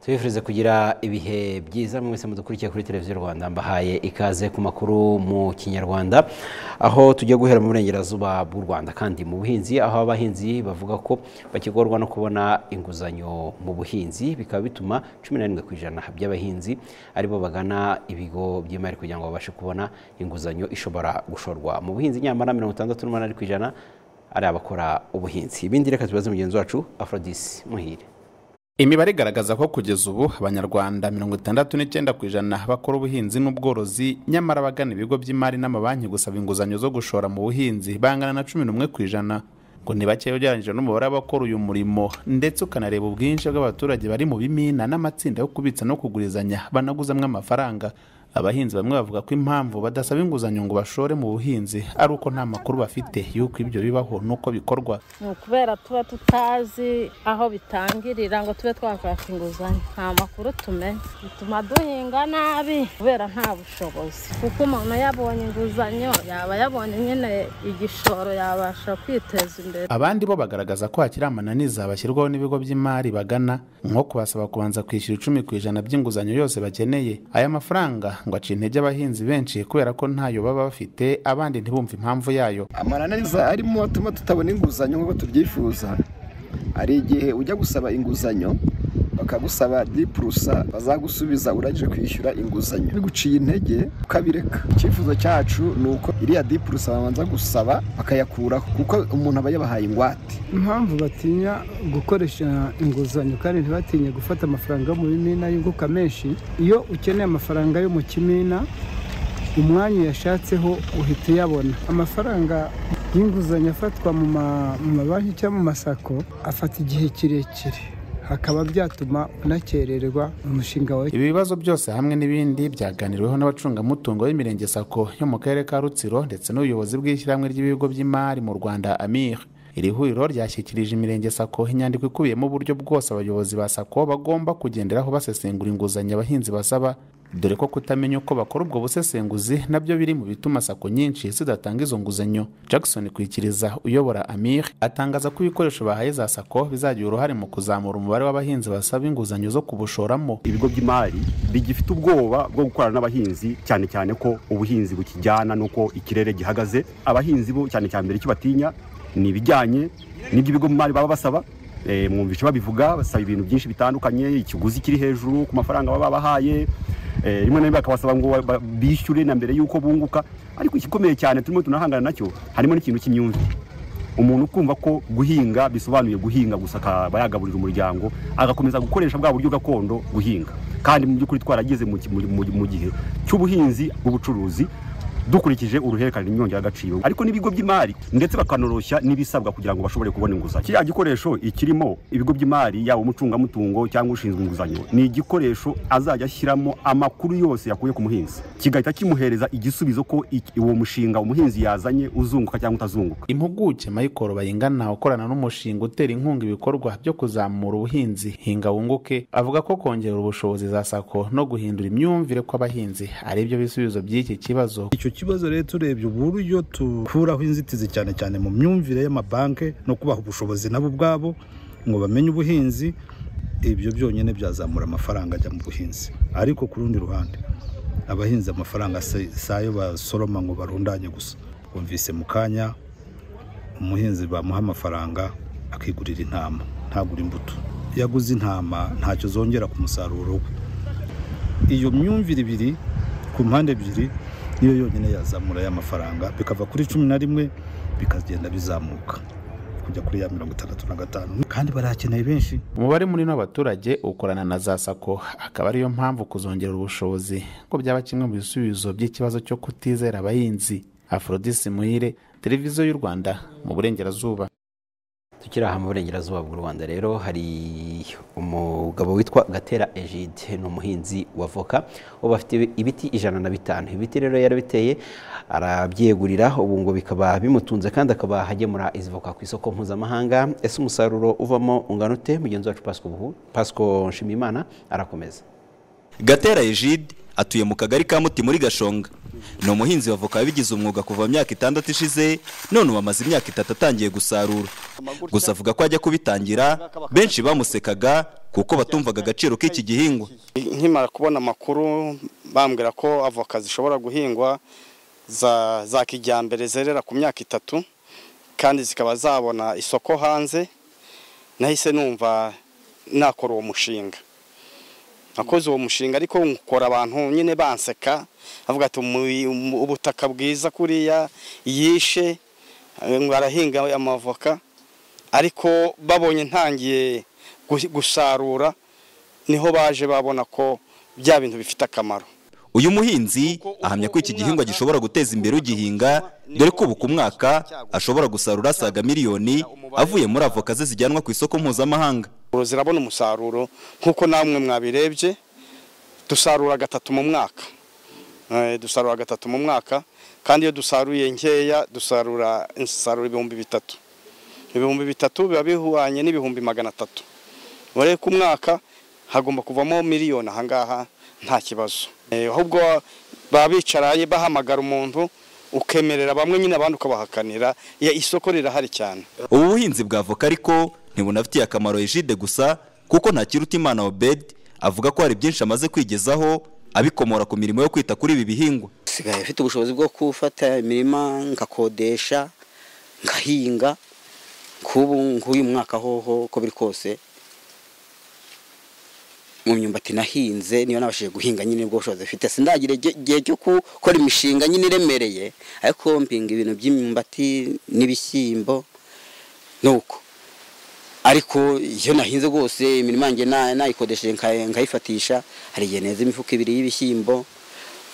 tubifuriza kugira ibihe byiza mwese mudukurikiye kuri televiziyo rwanda mbahaye ikaze ku makuru mu kinyarwanda aho tujya guhera mu burengerazuba bw'u rwanda kandi mu buhinzi aho abahinzi bavuga ko bakigorwa no kubona inguzanyo mu buhinzi bikaba bituma cumi na ku ijana by'abahinzi aribo bagana ibigo by'imari kugira ngo babashe kubona inguzanyo ishobora gushorwa mu buhinzi nyamara mirongo itandatu n'umunani ku ijana ari abakora ubuhinzi ibindi reka tubaze mugenzi wacu afrodisi muhire imibare igaragaza ko kugeza ubu abanyarwanda mirongo itandatu n'icyenda ku ijana bakora ubuhinzi n'ubworozi nyamara bagana ibigo by'imari n'amabanki gusaba inguzanyo zo gushora mu buhinzi bangana na cumi n'umwe ku ijana ngo ni bakeya ugereranyije n'umubare w'abakora uyu murimo ndetse ukanareba ubwinshi bw'abaturage bari mu bimina n'amatsinda yo kubitsa no kugurizanya banaguzamo amafaranga abahinzi bamwe bavuga ko impamvu badasaba inguzanyo ngo bashore mu buhinzi ari uko nta makuru bafite y'uko ibyo bibaho n'uko bikorwa ni ukubera tuba tutazi aho bitangirira ngo tube twakwaka inguzanyo nta makuru tumenye bituma duhinga nabi kubera nta bushobozi kuko umuntu yabonye inguzanyo yaba yabonye nyine igishoro yabasha kwiteza imbere abandi bo bagaragaza ko hakiri amananiza bashyirwaho n'ibigo by'imari bagana nko kubasaba kubanza kwishyura icumi ku ijana by'inguzanyo yose bakeneye aya mafaranga ngo aca intege abahinzi benshi kubera ko ntayo baba bafite abandi ntibumve impamvu yayo amananiza arimo atuma tutabona inguzanyo nk'uko tubyifuza hari igihe ujya gusaba inguzanyo bakagusaba di purusa bazagusubiza urangije kwishyura inguzanyo biguciye intege ukabireka icyifuzo cyacu ni uko iriya di purusa babanza gusaba bakayakuraho kuko umuntu aba yabahaye ingwate impamvu batinya gukoresha inguzanyo kandi ntibatinye gufata amafaranga yo mu bimina yunguka menshi iyo ukeneye amafaranga yo mu kimina umwanya uyashatseho uhita uyabona amafaranga y'inguzanyo afatwa mu mabanki cyangwa mu masako afata igihe kirekire hakaba byatuma unakererwa umushinga wawe ibi bibazo byose hamwe n'ibindi byaganiriweho n'abacungamutungo b'imirenge sako yo mu karere ka rutsiro ndetse n'ubuyobozi bw'ishyirahamwe ry'ibigo by'imari mu rwanda amir iri huriro ryashyikirije imirenge sako inyandiko ikubiyemo uburyo bwose abayobozi ba sako bagomba kugenderaho basesengura inguzanyo abahinzi basaba dore ko kutamenya uko bakora ubwo busesenguzi nabyo biri mu bituma sako nyinshi zidatanga izo nguzanyo jackson kwikiriza uyobora amir atangaza ko ibikoresho bahaye za sako bizagira uruhare mu kuzamura umubare w'abahinzi basaba inguzanyo zo kubushoramo ibigo by'imari bigifite ubwoba bwo gukorana n'abahinzi cyane cyane ko ubuhinzi bukijyana n'uko ikirere gihagaze abahinzi bo cyane cyane mbere icyo batinya ni ibijyanye n'ibyo ibigo by'imari baba basaba mwumvishe babivuga basaba ibintu byinshi bitandukanye ikiguzi kiri hejuru ku mafaranga baba bahaye rimwe na rimwe bakabasaba ngo bishyure na mbere y'uko bunguka ariko igikomeye cyane turimo tunahangana nacyo harimo n'ikintu cy'imyumvire umuntu ukumva ko guhinga bisobanuye guhinga gusa akaba yagaburira umuryango agakomeza gukoresha bwa buryo gakondo guhinga kandi mu by'ukuri twarageze mu gihe cy'ubuhinzi bw'ubucuruzi dukurikije uruhererekane n'inyongera agaciro ariko n'ibigo by'imari ndetse bakanoroshya n'ibisabwa kugira ngo bashobore kubona inguzanyo kiriya gikoresho ikirimo ibigo by'imari yaba umucungamutungo cyangwa ushinzwe inguzanyo ni igikoresho azajya ashyiramo amakuru yose yakuye ku muhinzi kigahita kimuhereza igisubizo ko uwo mushinga umuhinzi yazanye uzunguka cyangwa utazunguka impuguke mayikoro bayingana ukorana n'umushinga utera inkunga ibikorwa byo kuzamura ubuhinzi hinga wunguke avuga ko kongera ubushobozi za sako no guhindura imyumvire kw'abahinzi ari byo bisubizo by'iki kibazo ikibazo rero turebye uburyo dukuraho inzitizi cyane cyane mu myumvire y'amabanki no kubaha ubushobozi nabo ubwabo ngo bamenye ubuhinzi ibyo byonyine byazamura amafaranga ajya mu buhinzi ariko ku rundi ruhande abahinzi amafaranga si ayo basoroma ngo barundanye gusa bumvise mu kanya umuhinzi bamuha amafaranga akigurira intama ntagura imbuto yaguze intama ntacyo zongera ku musaruro we iyo myumvire ibiri ku mpande ebyiri niyo yonyine yazamura ya mafaranga bikava kuri cumi na rimwe bikagenda bizamuka kujya kuri ya mirongo itandatu na gatanu kandi barakeneye benshi umubare munini w'abaturage ukorana na za sako akaba ariyo mpamvu kuzongera ubushobozi ko byaba kimwe mu bisubizo by'ikibazo cyo kutizera abahinzi afrodisi muhire televiziyo y'u rwanda mu burengerazuba tukiri aha mu burengerazuba bw'u rwanda rero hari umugabo witwa gatera egide ni umuhinzi wa voka ubu afite ibiti ijana na bitanu ibiti rero yarabiteye arabyegurira ubu ngo bikaba bimutunze kandi akaba agemura izi voka ku isoko mpuzamahanga ese umusaruro uvamo ungana ute mugenzi wacu pasiko nshimiyimana arakomeza gatera egide atuye mu kagari ka muti muri gashonga ni umuhinzi w'avoka wabigize umwuga kuva mu myaka itandatu ishize none ubu amaze imyaka itatu atangiye gusarura gusa avuga ko ajya kubitangira benshi bamusekaga kuko batumvaga agaciro k'iki gihingwa nkimara kubona amakuru bambwira ko avoka zishobora guhingwa za za kijyambere zerera ku myaka itatu kandi zikaba zabona isoko hanze nahise numva nakora uwo mushinga nakoze uwo mushinga ariko nkora abantu nyine banseka avuga ati "Umu- umu- ubutaka bwiza kuriya yishe eh, ngo arahinga amavoka ariko babonye ntangiye gu- gusarura niho baje babona ko bya bintu bifite akamaro uyu muhinzi ahamya ko iki gihingwa gishobora guteza imbere ugihinga dore ko ubu ku mwaka ashobora gusarura asaga miliyoni avuye muri avoka ze zijyanwa ku isoko mpuzamahanga Ubu zirabona umusaruro nk'uko namwe mwabirebye dusarura gatatu mu mwaka Eh, dusarura gatatu mu mwaka kandi iyo dusaruye nkeya dusarura insaruro ibihumbi bitatu ibihumbi bitatu biba bihwanye n'ibihumbi magana atatu urebe ku mwaka hagomba kuvamo miliyoni ahangaha nta kibazo Eh, ahubwo baba bicaraye bahamagara umuntu ukemerera bamwe nyine abandi ukabahakanira Ya- isoko rirahari cyane ubu buhinzi bwa avoka ariko ntibunafitiye akamaro ejide gusa kuko ntakiruta imana obed avuga ko hari byinshi amaze kwigezaho abikomora ku mirimo yo kwita kuri ibi bihingwa nsigaye mfite ubushobozi bwo gufata imirima ngakodesha ngahinga k'ubu nk'uyu mwaka hoho uko biri kose mu myumbati nahinze niyo nabashije guhinga nyine ubwo bushobozi mfite sindagire igihe- igihe cyo gukora imishinga nyine iremereye ariko mpinga ibintu by'imyumbati n'ibishyimbo nuko ariko iyo nahinze rwose imirima yanjye na- nayikodesheje nka- nkayifatisha hari igihe neza imifuka ibiri y'ibishyimbo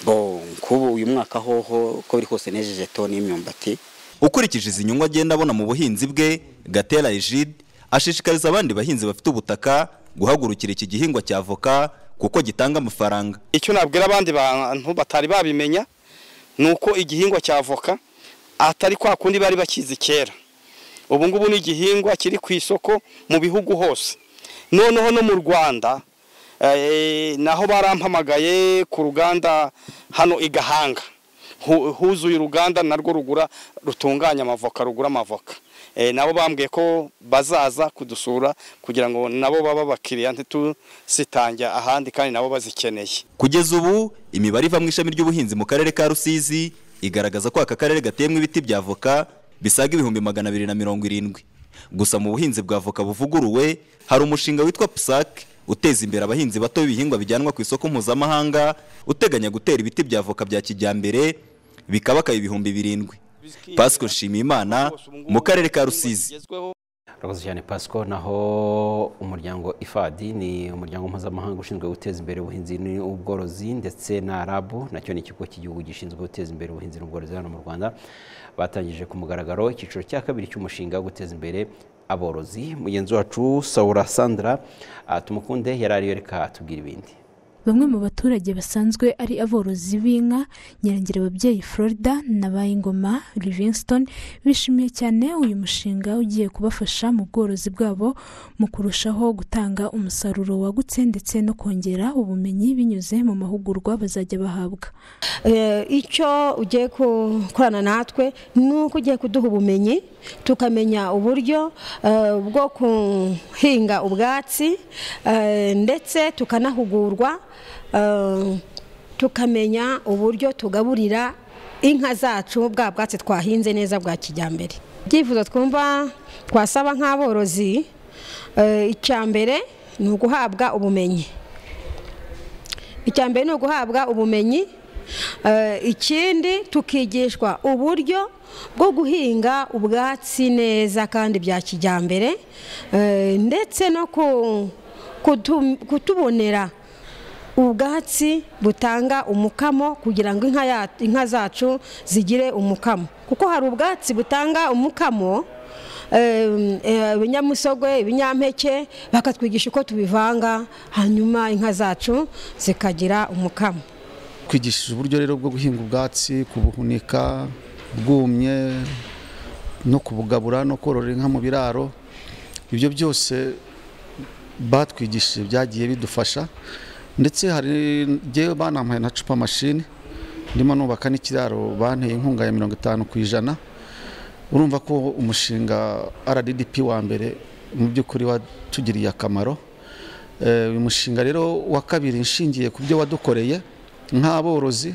bo nk'ubu uyu mwaka hoho uko biri kose nejeje toni y'imyumbati ukurikije izi nyungu agenda abona mu buhinzi bwe gatera ejide ashishikariza abandi bahinzi bafite ubutaka guhagurukira iki gihingwa cya avoka kuko gitanga amafaranga icyo nabwira abandi bantu batari babimenya ni uko igihingwa cya avoka atari kwa kundi bari bakizi kera ubu ngubu ni igihingwa kiri ku isoko mu bihugu hose noneho no mu rwanda eh, naho barampamagaye ku ruganda hano i gahanga Hu- huzuye uruganda narwo rugura rutunganya amavoka rugura amavoka Eh, nabo bambwiye ko bazaza kudusura kugira ngo nabo baba abakiriya ntitusitange ahandi kandi nabo bazikeneye Kugeza ubu imibare iva mu ishami ry'ubuhinzi mu karere ka Rusizi igaragaza ko aka karere gateyemo ibiti bya avoka bisaga ibihumbi magana abiri na mirongo irindwi. Gusa mu buhinzi bwa avoka buvuguruwe hari umushinga witwa PSAC uteza imbere abahinzi bato b'ibihingwa bijyanwa ku isoko mpuzamahanga uteganya gutera ibiti bya avoka bya kijyambere bikabakaye ibihumbi birindwi. Pasco Nshimiyimana mu karere ka Rusizi. Urakoze cyane Pasco naho umuryango IFAD ni umuryango mpuzamahanga ushinzwe guteza imbere ubuhinzi n'ubworozi ndetse na RAB nacyo ni ikigo cy'igihugu gishinzwe guteza imbere ubuhinzi n'ubworozi hano mu Rwanda batangije ku mugaragaro icyiciro cya kabiri cy'umushinga wo guteza imbere aborozi mugenzi wacu Saura Sandra ah, tumukunde yari ariyo reka atubwira ibindi Bamwe mu baturage basanzwe ari aborozi b'inka Nyarengera ababyeyi Florida na Bayingoma Livingston bishimiye cyane uyu mushinga ugiye kubafasha mu bworozi bwabo mu kurushaho gutanga umusaruro wagutse ndetse no kongera ubumenyi binyuze mu mahugurwa bazajya bahabwa. Eh, icyo ugiye gukorana natwe ni uko ugiye kuduha ubumenyi tukamenya uburyo eh, bwo guhinga ubwatsi eh, ndetse tukanahugurwa eh, tukamenya uburyo tugaburira inka zacu bwa bwatsi twahinze neza bwa kijyambere ibyifuzo twumva twasaba nk'aborozi eh, icya mbere ni uguhabwa ubumenyi icya mbere ni uguhabwa ubumenyi Eh, ikindi tukigishwa uburyo bwo guhinga ubwatsi neza kandi bya kijyambere eh, ndetse no ku- kutu- kutubonera ubwatsi butanga umukamo kugira ngo inka ya- inka zacu zigire umukamo kuko hari ubwatsi butanga umukamo eh, eh, ibinyamusogwe ibinyampeke bakatwigisha uko tubivanga hanyuma inka zacu zikagira umukamo twigishije uburyo rero bwo guhinga ubwatsi kubuhunika bwumye no kubugabura no korora inka mu biraro ibyo byose batwigishije byagiye bidufasha ndetse hari njyewe banampaye na cupa mashini ndimo nubaka n'ikiraro banteye inkunga ya mirongo itanu ku ijana urumva ko umushinga rdp wa mbere mu by'ukuri watugiriye akamaro Eh, uyu mushinga rero wa kabiri nshingiye ku byo wadukoreye nk'aborozi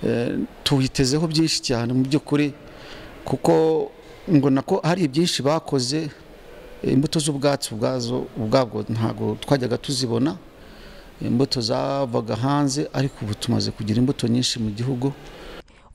eh, tuwitezeho byinshi cyane mu by'ukuri kuko ngo nako hari ibyinshi bakoze eh, imbuto z'ubwatsi ubwazo ubwabwo ntabwo twajyaga tuzibona imbuto zavaga hanze ariko ubu tumaze kugira imbuto nyinshi mu gihugu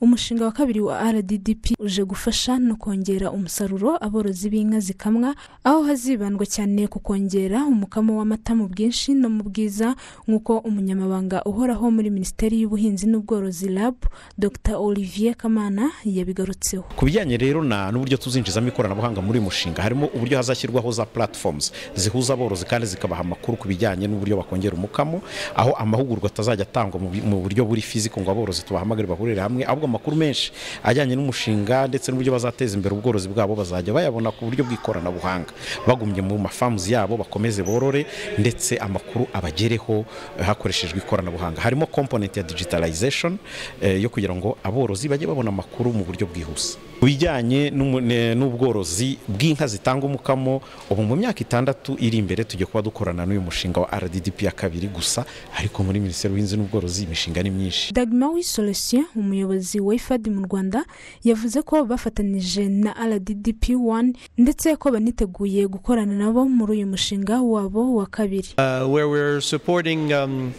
umushinga wa kabiri wa RDDP uje gufasha no kongera umusaruro aborozi b'inka zikamwa aho hazibandwa cyane ku kongera umukamo w'amata mu bwinshi no mu bwiza nk'uko umunyamabanga uhoraho muri minisiteri y'ubuhinzi n'ubworozi RAB Dr Olivier Kamana yabigarutseho ku bijyanye rero na n'uburyo tuzinjizamo ikoranabuhanga muri uyu mushinga harimo uburyo hazashyirwaho za platforms zihuza aborozi kandi zikabaha amakuru ku bijyanye n'uburyo bakongera umukamo aho amahugurwa atazajya atangwa mu bi- mu buryo buri fiziko ngo aborozi tubahamagare bahurire hamwe ahubwo amakuru menshi ajyanye n'umushinga ndetse n'uburyo bazateza imbere ubworozi bwabo bazajya bayabona ku buryo bw'ikoranabuhanga bagumye mu mafamuzi yabo bakomeze borore ndetse amakuru abagereho eh, hakoreshejwe ikoranabuhanga harimo component ya digitalization eh, yo kugira ngo aborozi bajye babona amakuru mu buryo bwihuse ku bijyanye n'umu- ne- n'ubworozi bw'inka zitanga umukamo ubu mu myaka itandatu iri imbere tujya kuba dukorana n'uyu mushinga wa RDDP ya kabiri gusa ariko muri minisiteri y'ubuhinzi n'ubworozi imishinga ni myinshi Dagma Wisolosien umuyobozi wa IFAD mu Rwanda yavuze ko bafatanije na RDDP 1 ndetse ko baniteguye gukorana nabo muri uyu mushinga wabo wa kabiri uh, where we're supporting, um,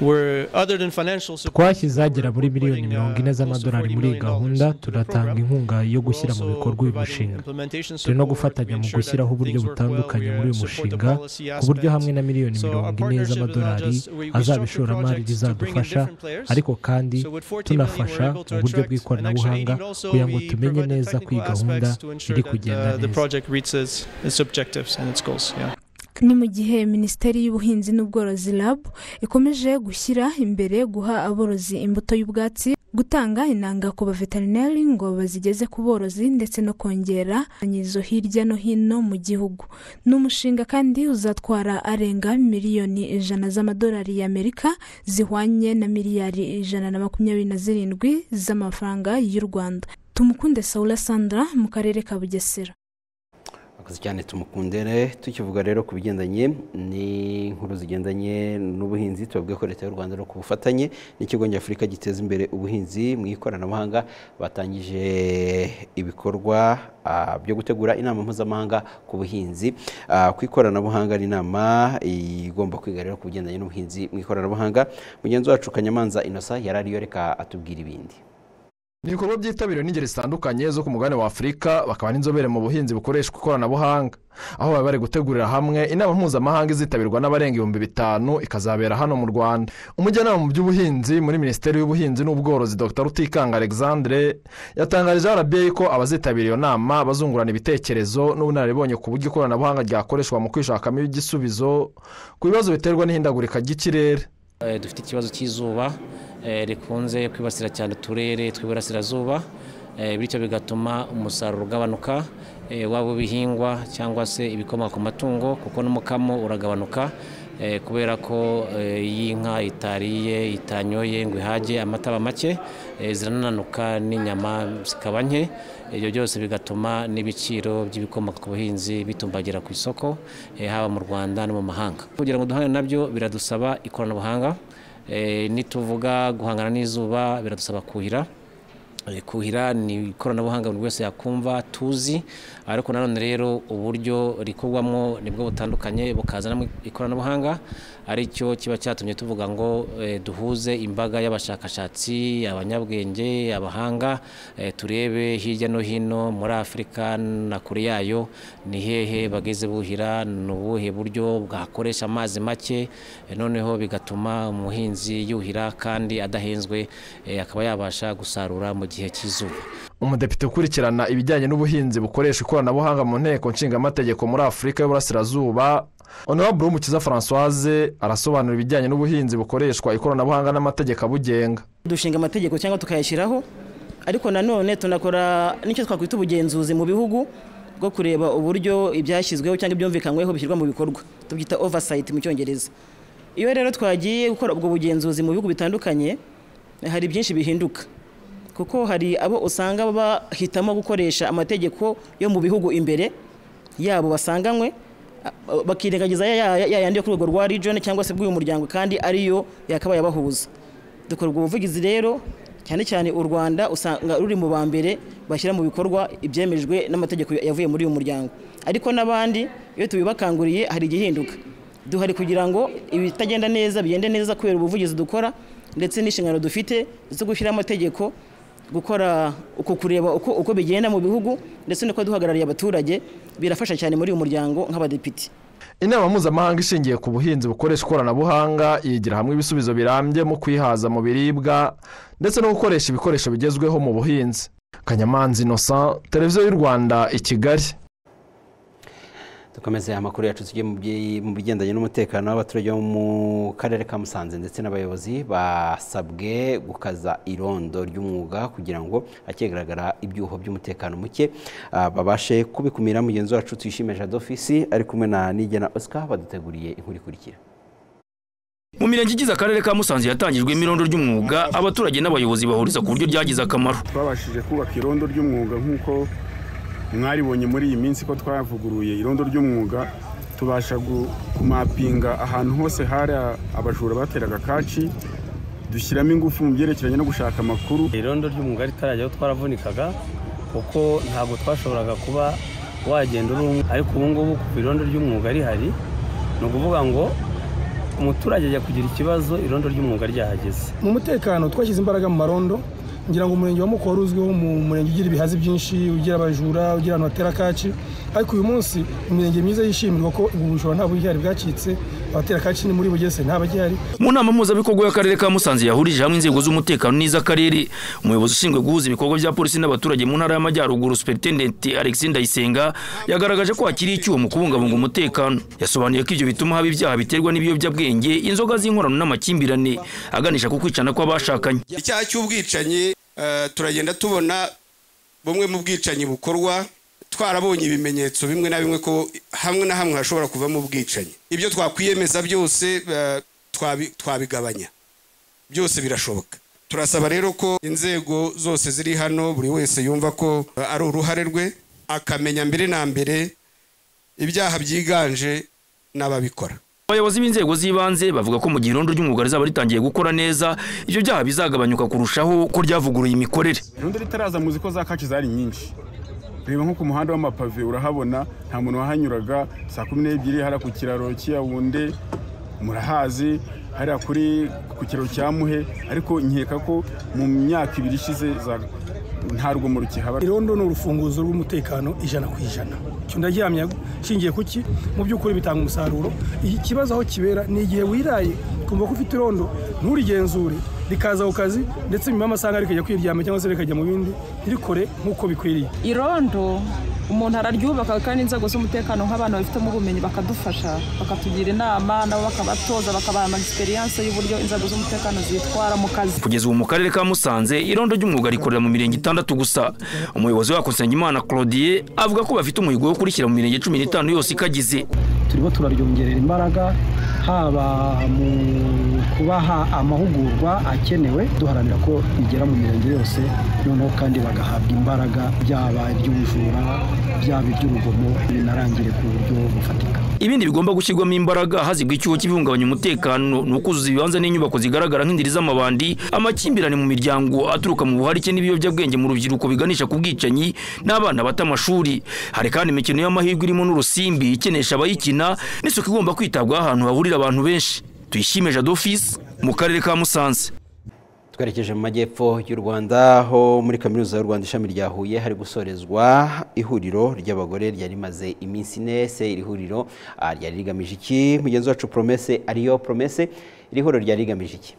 we're other than financial support. twashyize agera muri miliyoni mirongo ine z'amadolari muri iyi gahunda tunatanga inkunga yo gushyira mu bikorwa uyu mushinga turi no gufatanya mu gushyiraho uburyo butandukanye muri uyu mushinga ku buryo hamwe na miliyoni mirongo ine z'amadolari azaba ishoramari rizadufasha ariko kandi tunafasha mu buryo bw'ikoranabuhanga kugira ngo tumenye neza ko iyi gahunda iri kugenda Uh, the neza project reaches its objectives and its goals. Yeah. ni mu gihe minisiteri y'ubuhinzi n'ubworozi RAB ikomeje gushyira imbere guha aborozi imbuto y'ubwatsi gutanga inanga ku baveterineri ngo bazigeze ku borozi ndetse no kongera izo hirya no hino mu gihugu ni umushinga kandi uzatwara arenga miliyoni ijana z'amadolari y'amerika zihwanye na miliyari ijana na makumyabiri na zirindwi z'amafaranga y'u rwanda tumukunde saula sandra mu karere ka bugesera akoze cyane tumukundere tukivuga rero ku bigendanye n'inkuru zigendanye n'ubuhinzi tubabwiye ko leta y'u rwanda no ku bufatanye n'ikigo nyafurika giteza imbere ubuhinzi mu ikoranabuhanga batangije ibikorwa ah, byo gutegura inama mpuzamahanga ku buhinzi Ah, ku ikoranabuhanga ni inama igomba kwiga rero ku bigendanye n'ubuhinzi mu ikoranabuhanga mugenzi wacu kanyamanza inosa yari ariyo reka atubwira ibindi ni ibikorwa byitabiriwe n'ingeri zitandukanye zo ku mugabane wa afurika bakaba n'inzobere mu buhinzi bukoreshwa ikoranabuhanga aho baba bari gutegurira hamwe inama mpuzamahanga izitabirwa n'abarenga ibihumbi bitanu ikazabera hano mu rwanda umujyanama mu by'ubuhinzi muri minisiteri y'ubuhinzi n'ubworozi dr rutikanga alexandre yatangarije rba ko abazitabira iyo nama bazungurana ibitekerezo n'ubunararibonye ku buryo ikoranabuhanga ryakoreshwa mu kwishakamo igisubizo ku bibazo biterwa n'ihindagurika ry'ikirere Eh, dufite ikibazo cy'izuba eh, rikunze kwibasira cyane uturere tw'iburasirazuba eh, bityo bigatuma umusaruro ugabanuka eh, waba ibihingwa cyangwa se ibikomoka ku matungo kuko n'umukamo uragabanuka eh, kubera ko eh, iyo inka itariye itanyoye ngo ihage amata aba make eh, zirananuka n'inyama zikaba nke ibyo byose bigatuma n'ibiciro by'ibikomoka ku buhinzi bitumbagira ku isoko eh, haba mu rwanda no mu mahanga kugira ngo duhangane nabyo biradusaba ikoranabuhanga eh, nituvuga guhangana n'izuba biradusaba kuhira Eh, kuhira ni ikoranabuhanga buri wese yakumva tuzi ariko nanone rero uburyo rikorwamo nibwo butandukanye bukazanamo ikoranabuhanga aricyo kiba cyatumye tuvuga ngo eh, duhuze imbaga y'abashakashatsi abanyabwenge abahanga eh, turebe hirya no hino muri afurika na kure yayo ni hehe bageze buhira ni ubuhe buryo bwakoresha amazi make eh, noneho bigatuma umuhinzi yuhira kandi adahenzwe eh, akaba yabasha gusarura mu gihe cy'izuba umudepite ukurikirana ibijyanye n'ubuhinzi bukoresha ikoranabuhanga mu nteko nshingamategeko muri afurika y'uburasirazuba honorable umukiza francoise arasobanura ibijyanye n'ubuhinzi bukoreshwa ikoranabuhanga n'amategeko abugenga dushinga amategeko cyangwa tukayashyiraho ariko nanone tunakora n'icyo twakwita ubugenzuzi mu bihugu bwo kureba uburyo ibyashyizweho cyangwa ibyumvikanyweho bishyirwa mu bikorwa tubyita oversight mu cyongereza iyo rero twagiye gukora ubwo bugenzuzi mu bihugu bitandukanye hari byinshi bihinduka kuko hari abo usanga bahitamo gukoresha amategeko yo mu bihugu imbere yabo basanganywe a- bakirengagiza ya ya- ya yandi yo ku rwego rwa region cyangwa se bw'uyu muryango kandi ariyo yakabaye abahuza dukora ubwo buvugizi rero cyane cyane u rwanda usanga ruri mu ba mbere bashyira mu bikorwa ibyemejwe n'amategeko yavuye muri uyu muryango ariko n'abandi iyo tubibakanguriye hari igihinduka duhari kugira ngo ibitagenda neza bigende neza kubera ubuvugizi dukora ndetse n'inshingano dufite zo gushyiraho amategeko gukora uko kureba uko, uko bigenda mu bihugu ndetse no duhagarariye abaturage birafasha cyane muri uyu muryango nk'abadepite inama mpuzamahanga ishingiye ku buhinzi bukoresha ikoranabuhanga yigira hamwe ibisubizo birambye mu kwihaza mu biribwa ndetse no gukoresha ibikoresho bigezweho mu buhinzi kanyamanza innocent televiziyo y'u rwanda i kigali dukomeze amakuru yacu tujye mu byi- mu bigendanye n'umutekano w'abaturage bo mu karere ka musanze ndetse n'abayobozi basabwe gukaza irondo ry'umwuga kugira ngo hakigaragara ibyuho by'umutekano muke ah, babashe kubikumira mugenzi wacu tuyishime jado fisi ari kumwe na nigena oscar baduteguriye inkuru ikurikira mu mirenge igize akarere ka musanze hatangijwe imirondo ry'umwuga abaturage n'abayobozi bahuriza ku buryo ryagize akamaro twabashije kubaka irondo ry'umwuga nk'uko mwaribonye muri iyi minsi ko twavuguruye irondo ry'umwuga tubasha gu- kumapinga ahantu hose hari a- abajura bateraga kaci dushyiramo ingufu mu byerekeranye no gushaka amakuru irondo ry'umwuga ritarajyaho twaravunikaga kuko ntabwo twashoboraga kuba wagenda uri umwe ariko ubu ngubu ku irondo ry'umwuga rihari ni ukuvuga ngo umuturage ajya kugira ikibazo irondo ry'umwuga ryahageze mu mutekano twashyize imbaraga mu marondo ngira ngo umurenge wa mukoro uzwiho mu murenge ugira ibihazi byinshi ugira abajura ugira ahantu hatera kaci ariko uyu munsi imirenge myiza yishimirwa ko ubu bujura nta bugihari bwacitse abatera kaci ni muri bugese ntabagihari mu nama mpuzabikorwa y'akarere ka musanze yahurije hamwe inzego z'umutekano n'iz'akarere umuyobozi ushinzwe guhuza ibikorwa bya polisi n'abaturage mu ntara y'amajyaruguru superintendenti alexis ndayisenga yagaragaje ko hakiri icyuho mu kubungabunga umutekano yasobanuye ko ibyo bituma haba ibyaha biterwa n'ibiyobyabwenge inzoga z'inkorano n'amakimbirane aganisha ku kwicana kw'abashakanye icyaha cy'ubwicanyi eh, turagenda tubona bumwe mu bwicanyi bukorwa twarabonye ibimenyetso bimwe na bimwe ko hamwe na hamwe hashobora kuvamo ubwicanyi ibyo twakwiyemeza byose eh, twabi- twabigabanya byose birashoboka turasaba rero ko inzego zose ziri hano buri wese yumva ko eh, ari uruhare rwe akamenya mbere na mbere ibyaha byiganje n'ababikora abayobozi b'inzego z'ibanze bavuga ko mu gihe irondo ry'umwuga rizaba ritangiye gukora neza ibyo byaha bizagabanyuka kurushaho ko ryavuguruye imikorere irondo ritaraza muzi ko za kaci zari nyinshi reba nko ku muhanda w'amapave urahabona nta muntu wahanyuraga saa kumi n'ebyiri hariya ku kiraro cy'iyawunde murahazi hariya kuri ku kiraro cya muhe ariko nkeka ko mu myaka ibiri ishize za- nta rwamo rukihaba irondo ni urufunguzo rw'umutekano ijana ku ijana icyo ndaryamya nshingiye ku ki mu by'ukuri bitanga umusaruro ikibazo aho kibera ni igihe wiraye ukumva ko ufite irondo nturigenzure rikaza ku kazi ndetse nyuma y'amasaha rikajya kwiryama cyangwa se rikajya mu bindi ntirikore nk'uko bikwiriye irondo umuntu araryubaka kandi inzego z'umutekano nk'abantu babifitemo ubumenyi bakadufasha bakatugira inama nabo bakabatoza bakabaha ama experience y'uburyo inzego z'umutekano zitwara mu kazi kugeza ubu mu karere ka musanze irondo ry'umwuga rikorera mu mirenge itandatu gusa umuyobozi wako nsengimana claudie avuga ko bafite umuhigo wo kurishyira mu mirenge cumi n'itanu yose ikagize turimo turaryongerera imbaraga haba mu kubaha amahugurwa akenewe duharanira ko rigera mu mirenge yose noneho kandi bagahabwa imbaraga byaba iby'ubujura byaba iby'urugomo binarangire ku buryo bufatika ibindi bigomba gushyirwamo imbaraga hazigwa icyuho cy'ibihungabanya umutekano ni ukuzuza ibibanza n'inyubako zigaragara nk'indiri z'amabandi amakimbirane mu miryango aturuka mu buharike n'ibiyobyabwenge mu rubyiruko biganisha ku bwicanyi n'abana bata amashuri hari kandi imikino y'amahirwe irimo n'urusimbi ikinisha abayikina n'isuku igomba kwitabwaho ahantu hahurira abantu benshi tuyishime jado fisi mu karere ka musanze twerekeje mu majyepfo y'u rwanda aho muri kaminuza y'u rwanda ishami rya huye hari gusorezwa ihuriro ry'abagore ryari rimaze iminsi ine se iri huriro ah, ryari rigamije iki mugenzi wacu promese ariyo promese iri huriro ryari rigamije iki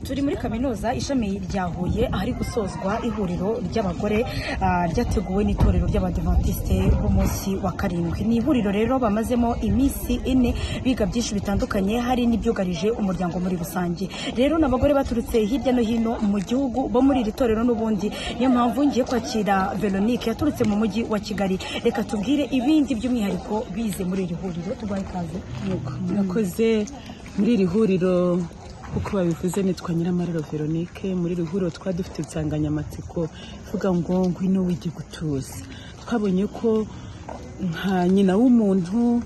turi muri kaminuza ishami rya huye ahari gusozwa ihuriro ry'abagore ah, ryateguwe n'itorero ry'abadivantisite b'umunsi wa karindwi ni ihuriro rero bamazemo iminsi ine biga byinshi bitandukanye hari n'ibyugarije umuryango muri rusange rero ni abagore baturutse hirya no hino mu gihugu bo muri iri torero n'ubundi niyo mpamvu ngiye kwakira veronique yaturutse mu mujyi wa kigali reka tubwire ibindi by'umwihariko bize muri iri huriro turwaye ikaze murakoze muri iri huriro uko babivuze nitwa nyiramariro veronike muri iri huriro twari dufite insanganyamatsiko ivuga ngo ngwino wige gutuza twabonye ko nka nyina w'umuntu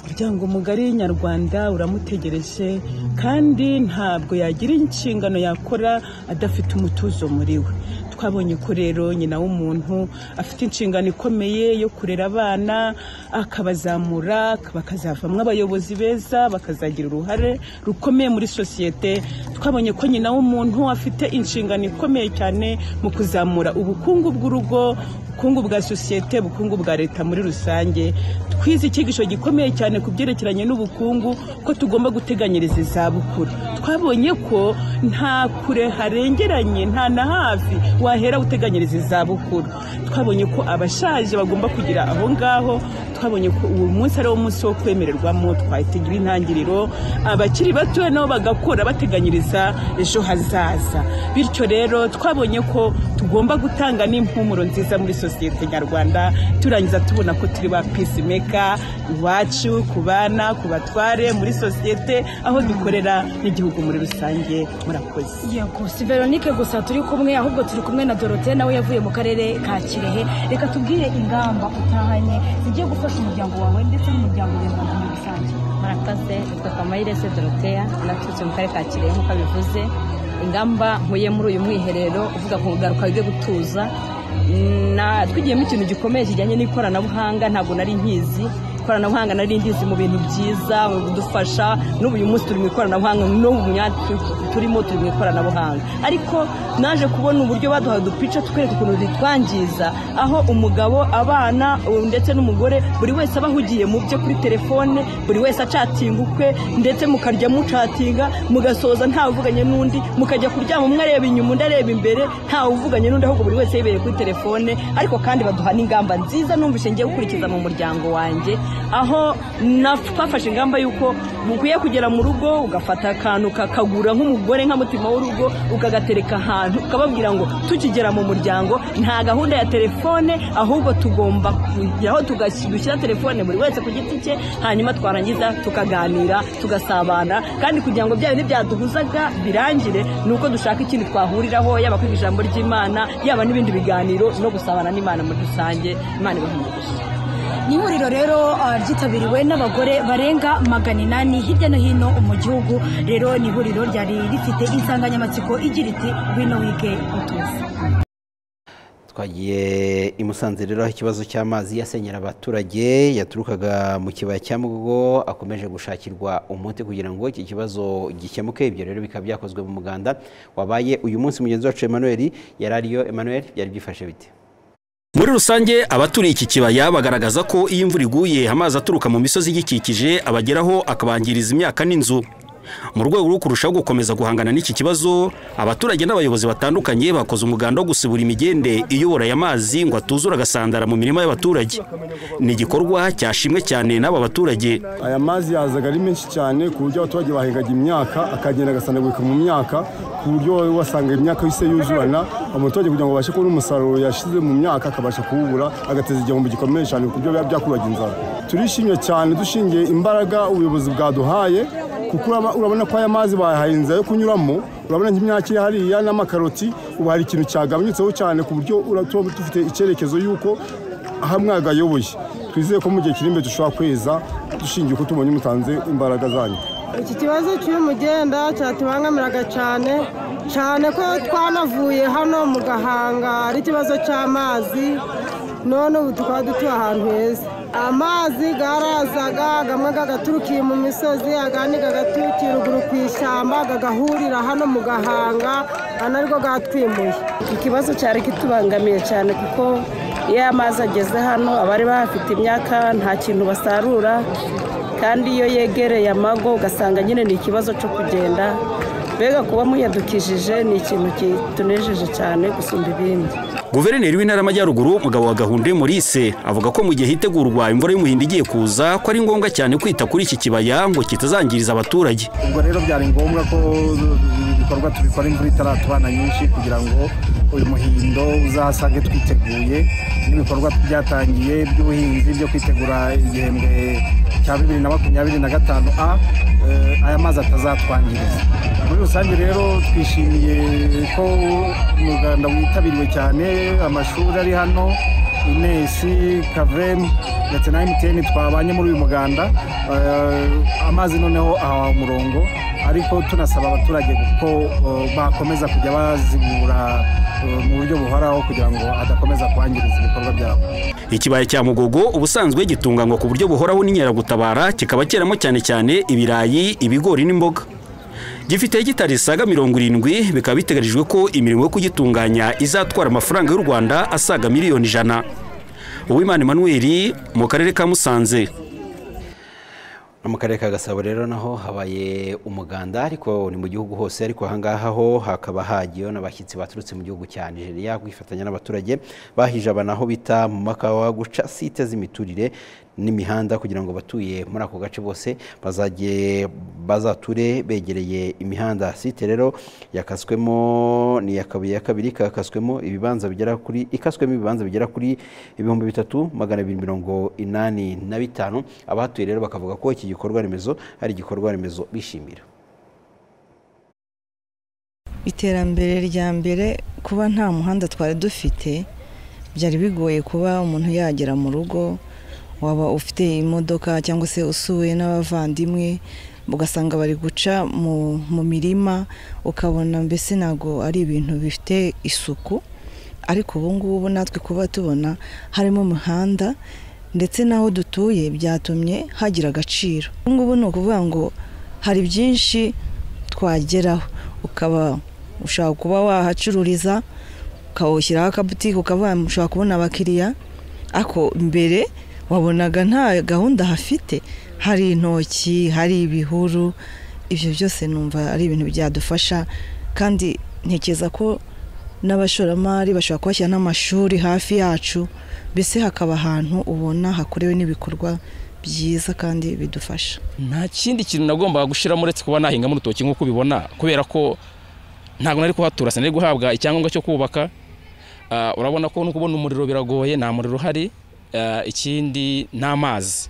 umuryango mugari nyarwanda uramutegereje kandi ntabwo yagira inshingano yakora adafite umutuzo muri we twabonye ko rero nyina w'umuntu afite inshingano ikomeye yo kurera abana akabazamura bakazavamo abayobozi beza bakazagira uruhare rukomeye muri sosiyete twabonye ko nyina w'umuntu afite inshingano ikomeye cyane mu kuzamura ubukungu bw'urugo ubukungu bwa sosiyete ubukungu bwa leta muri rusange twize icyigisho gikomeye cyane ku byerekeranye n'ubukungu ko tugomba guteganyiriza izabukuru twabonye ko nta kure harengeranye nta na hafi wahera uteganyiriza izabukuru twabonye ko abashaje bagomba kugira aho ngaho twabonye ko uwo munsi ari wo munsi wo kwemererwamo twahitagira intangiriro abakiri batoya nabo bagakora bateganyiriza ejo hazaza bityo rero twabonye ko tugomba gutanga n'impumuro nziza muri sosiyete nyarwanda turangiza tubona ko turi ba pesimeka iwacu ku bana ku batware muri sosiyete aho dukorera n'igihugu muri rusange murakoze yego si veronike gusa turi kumwe ahubwo turi kumwe na dorote nawe yavuye mu karere ka kirehe reka tubwire ingamba utahanye zigiye gufasha umuryango wawe ndetse n'umuryango nyarwanda muri rusange murakoze yitwa kamayirese doroteya naturutse mu karere ka kirehe nk'uko bivuze ingamba nkuye muri uyu mwiherero uvuga ku ngaruka yo gutuza na- twigiyemo ikintu gikomeye kijyanye n'ikoranabuhanga ntabwo nari nkizi ikoranabuhanga nari ndizi mu bintu byiza mu kudufasha n'ubu uyu munsi turi mu ikoranabuhanga n'ubu mu myanya tu- turimo turi mu ikoranabuhanga ariko naje kubona uburyo baduhaye udupica tukwereka ukuntu ritwangiza aho umugabo abana u- ndetse n'umugore buri wese aba ahugiye mu bye kuri telefone buri wese acatinga ukwe ndetse mukarya mucatinga mugasoza ntawe uvuganye n'undi mukajya kuryama umwe areba inyuma undi areba imbere ntawe uvuganye n'undi ahubwo buri wese yibereye kuri telefone ariko kandi baduha n'ingamba nziza numvise ngiye gukurikiza mu muryango wanjye aho na- twafashe ingamba y'uko bukwiye kugera mu rugo ugafata akantu kakagura nk'umugore nk'amutima w'urugo ukagatereka ahantu ukababwira ngo tukigera mu muryango nta gahunda ya telefone ahubwo tugomba kujyaho tugas- dushyira telefone buri wese ku giti cye hanyuma twarangiza tukaganira tugasabana kandi kugira ngo bya bintu byaduhuzaga birangire ni uko dushaka ikintu twahuriraho yaba kwiga ijambo ry'imana yaba n'ibindi biganiro no gusabana n'imana muri rusange imana ibahe umugisha ni ihuriro rero ah, ryitabiriwe n'abagore barenga magana inani hirya no hino mu gihugu rero ni ihuriro ryari rifite insanganyamatsiko igira iti ngwino wige utuze twagiye i Musanze rero aho ikibazo cy'amazi yasenyera abaturage yaturukaga mu kibaya cya mugo akomeje gushakirwa umuti kugira ngo iki kibazo gikemuke ibyo rero bikaba byakozwe mu muganda wabaye uyu munsi mugenzi wacu Emmanuel yari ariyo Emmanuel byari byifashe bite Muri rusange abaturiye iki kibaya bagaragaza ko iyo imvura iguye amazi aturuka mu misozi igikikije abageraho akabangiriza imyaka n'inzu. Mu rwego rwo kurushaho gukomeza guhangana n'iki kibazo, abaturage n'abayobozi batandukanye bakoze umuganda wo gusibura imigende iyobora aya mazi ngo atuzura agasandara mu mirima y'abaturage. Ni igikorwa cyashimwe cyane n'aba baturage. aya mazi yazaga ari menshi cyane ku buryo abaturage bahingaga imyaka akagenda agasandagurika mu myaka ku buryo wasanga imyaka yose yuzurana umuturage kugira ngo abashe kubona umusaruro yashyize mu myaka akabasha kuwubura agateza igihombo gikomeye cyane ku buryo biba byakubaga inzara turishimye cyane dushingiye imbaraga ubuyobozi bwaduhaye kuko uraba- urabona ko aya mazi bayahaye inzira yo kunyuramo urabona nk'imyaka iri hariya n'amakaroti ubu hari ikintu cyagabanyutseho cyane ku buryo ura- tuba dufite icyerekezo y'uko hamwe hagayoboye twizeye ko mu gihe kiri imbere dushobora kweza dushingiye ko tubonye mutanze imbaraga zanyu iki kibazo cy'umugenda cyatubangamiraga cyane cyane ko twanavuye hano mu gahanga ari ikibazo cy'amazi none ubu tukaba dutuye ahantu heza amazi yarazaga amwe agaturukiye mu misozi agandi agaturukiye ruguru ku ishyamba agahurira hano mu gahanga aha nabwo bwatwimuye ikibazo cyari kitubangamiye cyane kuko iyo amazi ageze hano abari bahafite imyaka nta kintu basarura kandi iyo yegereye amago ugasanga nyine ni ikibazo cyo kugenda mbega kuba muyadukishije ni ikintu kitunejeje cyane gusumba ibindi guverineri w'intara y'amajyaruguru mugabo wa gahunda maurice avuga ko mu gihe hitegurwa imvura y'umuhindo igiye kuza ko ari ngombwa cyane kwita kuri iki kibaya ngo kitazangiriza abaturage ubwo rero byari ngombwa ko ibikorwa tubikora imvura itaratubana nyinshi kugira ngo uyu muhindo uzasange twiteguye n'ibikorwa byatangiye by'ubuhinzi byo kwitegura igihembwe cya bibiri na makumyabiri na gatanu a eh, aya mazi atazatwangiriza muri rusange rero twishimiye ko umuganda witabiriwe cyane amashuri ari hano inesi kavemu ndetse na emutiyeni twabanye muri uyu muganda Eh, amazi noneho ahawe umurongo ariko tunasaba abaturage ko eh, bakomeza kujya bazigura eh, mu buryo buhoraho kugira ngo adakomeza kwangiriza ibikorwa byabo ikibaya cya mugogo ubusanzwe gitunganywa ku buryo buhoraho n'inkeragutabara kikaba cyeramo cyane cyane ibirayi ibigori n'imboga gifite hegitari zisaga mirongo irindwi bikaba biteganijwe ko imirimo yo kugitunganya izatwara amafaranga y'u rwanda asaga miliyoni ijana uwimana emmanuel mu karere ka musanze no mu karere ka gasabo rero naho habaye umuganda ariko ni mu gihugu hose ariko ahangaha ho hakaba hagiyeho n'abashyitsi baturutse mu gihugu cya nigeria kwifatanya n'abaturage bahije abantu aho bita mu makawa guca site z'imiturire n'imihanda kugira ngo abatuye muri ako gace bose bazajye bazature begereye imihanda site rero yakaswemo ni iya kabiri ya kabiri kakaswemo ibibanza bigera kuri ikaswemo ibibanza bigera kuri ibihumbi bitatu magana abiri mirongo inani na bitanu abahatuye rero bakavuga ko iki gikorwa remezo ari igikorwa remezo bishimira iterambere rya mbere kuba nta muhanda twari dufite byari bigoye kuba umuntu yagera mu rugo waba ufite imodoka cyangwa se usuwe n'abavandimwe ugasanga bari guca mu mu mirima ukabona mbese ntabwo ari ibintu bifite isuku ariko ubu ngubu natwe kuba tubona harimo umuhanda ndetse n'aho dutuye byatumye hagira agaciro ubu ngubu ni ukuvuga ngo hari byinshi twageraho ukaba ushaka kuba wahacururiza ukawushyiraho akabutike ukaba ushobora kubona abakiriya ariko mbere wabonaga nta gahunda hafite hari intoki hari ibihuru ibyo byose numva ari ibintu byadufasha kandi ntekereza ko n'abashoramari bashobora kuhashyira n'amashuri hafi yacu mbese hakaba ahantu ubona hakorewe n'ibikorwa byiza kandi bidufasha nta kindi kintu nagombaga gushyiramo uretse kuba nahingamo urutoki nk'uko ubibona kubera ko ntabwo nari kuhatura sinari guhabwa icyangombwa cyo kubaka Ah, urabona ko no kubona umuriro biragoye nta muriro uhari Ah, ikindi n'amazi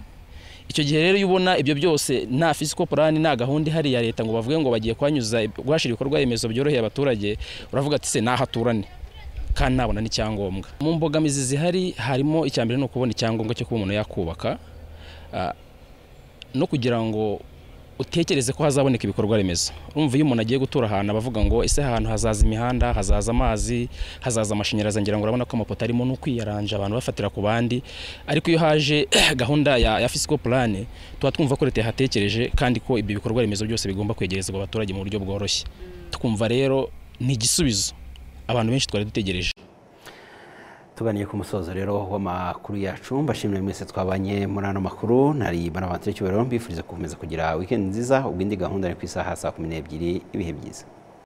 icyo gihe rero iyo ubona ibyo byose nta fisiko purani nta gahunda ihari ya leta ngo bavuge ngo bagiye kuhanyuza guhashira ibikorwa remezo byoroheye abaturage uravuga ati se nahaturane kandi nabona n'icyangombwa mu mbogamizi zihari harimo icya mbere ni ukubona icyangombwa cyo kuba umuntu yakubaka Ah, no kugira ngo utekereze ko hazaboneka ibikorwa remezo urumva iyo umuntu agiye gutura ahantu abavuga ngo ese ahantu hazaza imihanda hazaza amazi hazaza amashanyarazi ngira ngo urabona ko amapoto arimo no kwiyaranja abantu bafatira ku bandi ariko iyo haje gahunda ya, ya fisiko purane tuba twumva ko leta yahatekereje kandi ko ibyo bikorwa remezo byose bigomba kwegerezwa abaturage mu buryo bworoshye tukumva rero ni igisubizo abantu benshi twari dutegereje tuganiye ku musozo rero w'amakuru yacu mbashimire mwese twabanye muri ano makuru nari banabatire cyubahiro mbifuriza gukomeza kugira wikendi nziza ubwo indi gahunda ni ku isaha saa kumi n'ebyiri ibihe byiza